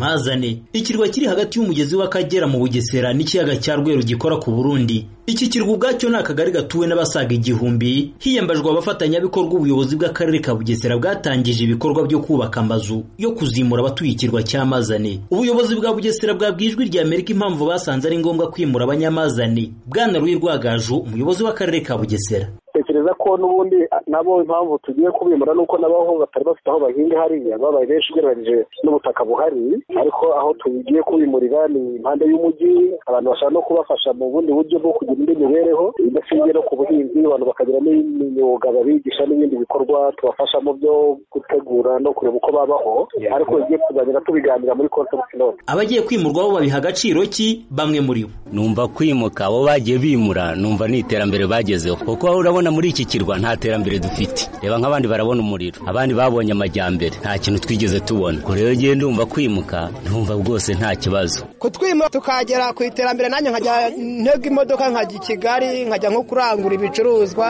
Mpazane ikirwa kiri hagati y'umugezi w'Akagera mu Bugesera n'ikiyaga cya Rweru gikora ku Burundi iki kirwa ubwacyo ni akagari gatuwe n'abasaga igihumbi hiyambajwe abafatanyabikorwa ubuyobozi bw'akarere ka Bugesera bwatangije ibikorwa byo kubaka amazu yo kuzimura abatuye ikirwa cya Mazane ubuyobozi bwa Bugesera bwabwiye ijwi rya Amerika impamvu basanze ari ngombwa kwimura abanyamazane Bwana Rwirwagaju umuyobozi w'akarere ka Bugesera tekereza ko n'ubundi nabo impamvu tugiye kubimura nuko n'abaho batari bafite aho bahinga hariya babaye benshi ugereranyije n'ubutaka buhari ariko aho tugiye kubimurira ni impande y'umujyi abantu bashaka no kubafasha mu bundi buryo bwo kugira indi mibereho idashingiye no ku buhinzi abantu bakagira n'imyuga babigisha n'ibindi bikorwa tubafashamo byo gutegura no kureba uko babaho ariko igiye kuzagenda tubiganira muri konsepti note abagiye kwimurwaho babiha agaciro ki bamwe muri bo numva kwimuka abo bagiye bimura numva ni iterambere bagezeho kuko urabona muri iki kirwa nta terambere dufite reba nk'abandi barabona umuriro abandi babonye amajyambere nta kintu twigeze tubona ngo rero ngiye ndumva kwimuka ntumva rwose nta kibazo kutwima tukagera ku iterambere nanjye nkajya ntega imodoka nkajya i kigali nkajya nko kurangura ibicuruzwa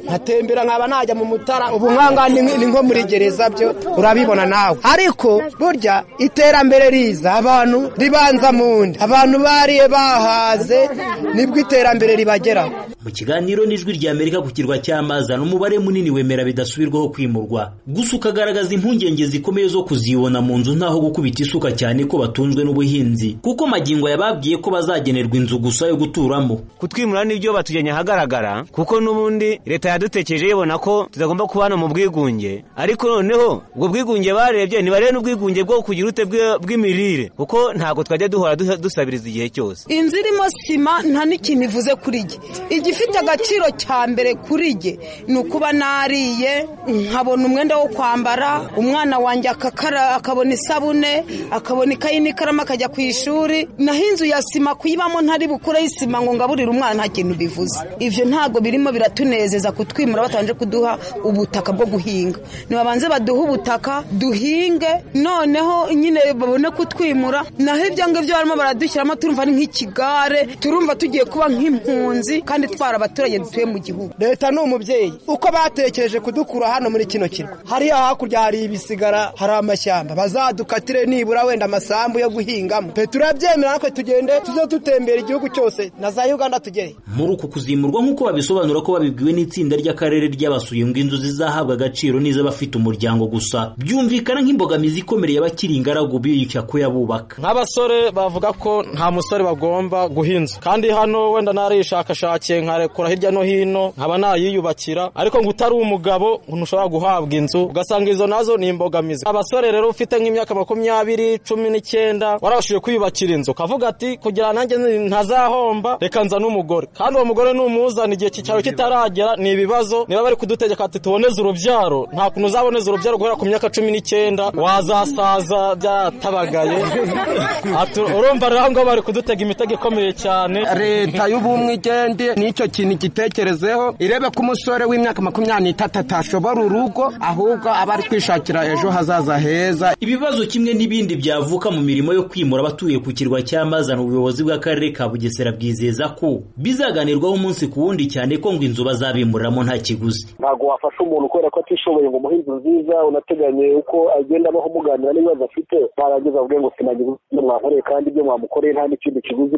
nkatembera nkaba najya mu mutara ubu nkanga ni nko muri gereza byo urabibona nawe ariko burya iterambere riza abantu ribanza mu nda abantu bariye bahaze nibwo iterambere ribageraho mu kiganiro n'ijwi rya amerika ku kirwa cy'amazana umubare munini wemera bidasubirwaho kwimurwa gusa ukagaragaza impungenge zikomeye zo kuzibona mu nzu ntaho gukubita isuka cyane ko batunzwe n'ubuhinzi kuko magingo yababwiye ko bazagenerwa inzu gusa yo guturamo kutwimura nibyo batujyanye ahagaragara kuko n'ubundi leta yadutekereje ibona ko tutagomba kubana mu bwigunge ariko noneho ubwo bwigunge barebye ntibarebe n'ubwigunge bwo kugira ute bw'imirire kuko ntabwo twajya duhora dusabiriza igihe cyose inzu irimo sima nta n'ikintu ivuze kuri jye igifite agaciro cya mbere kuri jye ni ukuba nariye nkabona umwenda wo kwambara umwana wanjye akabona isabune akabona ikayi n'ikaramu akajya ku ishuri naho inzu ya sima kuyibamo ntari bukure y'isima ngo ngaburire umwana nta kintu bivuze ibyo ntabwo birimo biratunezeza kutwimura batabanje kuduha ubutaka bwo guhinga nibabanze baduhe ubutaka duhinge noneho nyine babone kutwimura naho ibyo ngibyo barimo baradushyiramo turumva ari nk'ikigare turumva tugiye kuba nk'impunzi kandi twara abaturage dutuye mu gihugu leta ni umubyeyi uko batekereje kudukura hano muri kino kirwa hariya hakurya hari ibisigara hari amashyamba bazadukatire nibura wenda amasambu yo guhingamo pe turabyemera natwe tugende tuze dutembera igihugu cyose na za uganda tugere muri uku kuzimurwa nk'uko babisobanura ko babibwiwe n'itsinda ry'akarere ry'abasuye ngo inzu zizahabwa agaciro n'iz'abafite umuryango gusa byumvikana nk'imbogamizi ikomeye abakiri ingaragu biyushya kuyabubaka nk'abasore bavuga ko nta musore bagomba guhinza kandi hano wenda narishakashakiye nkarekura hirya no hino nkaba nayiyubakira ariko ngo utari umugabo ntushobora guhabwa inzu ugasanga izo nazo ni imbogamizi abasore rero ufite nk'imyaka makumyabiri cumi n'icyenda warabashije kwiyubakira inzu ukavuga ati kugira nanjye ntazahomba reka nza n'umugore kandi uwo mugore numuzana igihe cyicaro kitaragera ni ibibazo niba bari kudutegeka ati tuboneze urubyaro nta kuntu uzaboneza urubyaro guhera ku myaka cumi n'icyenda wazasaza byatabagaye urumva rero ngaho bari kudutega imitego ikomeye cyane leta y'ubumwe igende nicyo kintu igitekerezeho irebe ko umusore w'imyaka makumyabiri n'itatu atashobora urugo ahubwo aba ari kwishakira ejo hazaza heza ibibazo kimwe n'ibindi byavuka mu mirimo yo kwimura abatuye ku kirwa cy'amazana ubuyobozi bw'akarere ka bugesera bwizeza ko bizaganirwaho umunsi ku wundi cyane ko ngo inzu bazabimuriramo nta kiguzi ntabwo wafasha umuntu kubera ko atishoboye ngo umuhe inzu nziza unateganye uko agenda abaho muganira n'ibibazo afite barageza avuge ngo sinagize ibyo mwakoreye kandi ibyo mwamukoreye nta n'ikindi kiguzi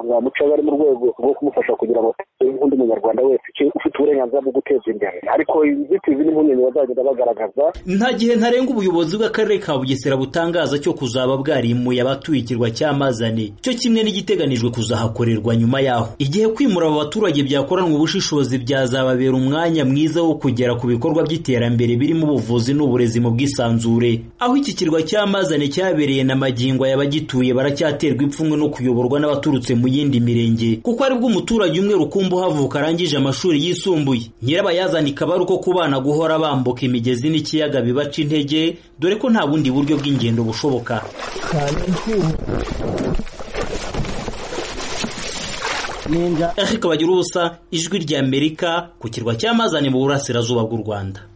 mwamucaga ari mu rwego rwo kumufasha kugira ngo nk'undi munyarwanda wese ufite uburenganzira bwo guteza imbere ariko inzitizi n'impungenge bazagenda bagaragaza nta gihe ntarenga ubuyobozi bw'akarere ka bugesera butangaza cyo kuzaba bwarimuye abatuye ikirwa cy'amazane cyo kimwe n'igiteganijwe kuzahakorerwa nyuma yaho igihe kwimura aba baturage byakoranwa ubushishozi byazababera umwanya mwiza wo kugera ku bikorwa by'iterambere birimo ubuvuzi n'uburezi mu bwisanzure aho iki kirwa cy'amazane cyabereye na magingo y'abagituye baracyaterwa ipfunwe no kuyoborwa n'abaturutse mu yindi mirenge kuko aribwo umuturage umwe rukumbi uhavuka arangije amashuri yisumbuye nyirabayazana ikaba ari uko ku bana guhora bambuka imigezi n'ikiyaga bibaca intege dore ko nta bundi buryo bw'ingendo bushoboka Eric Bagirubusa ijwi ry'Amerika ku kirwa cy'amazane mu burasirazuba bw'u Rwanda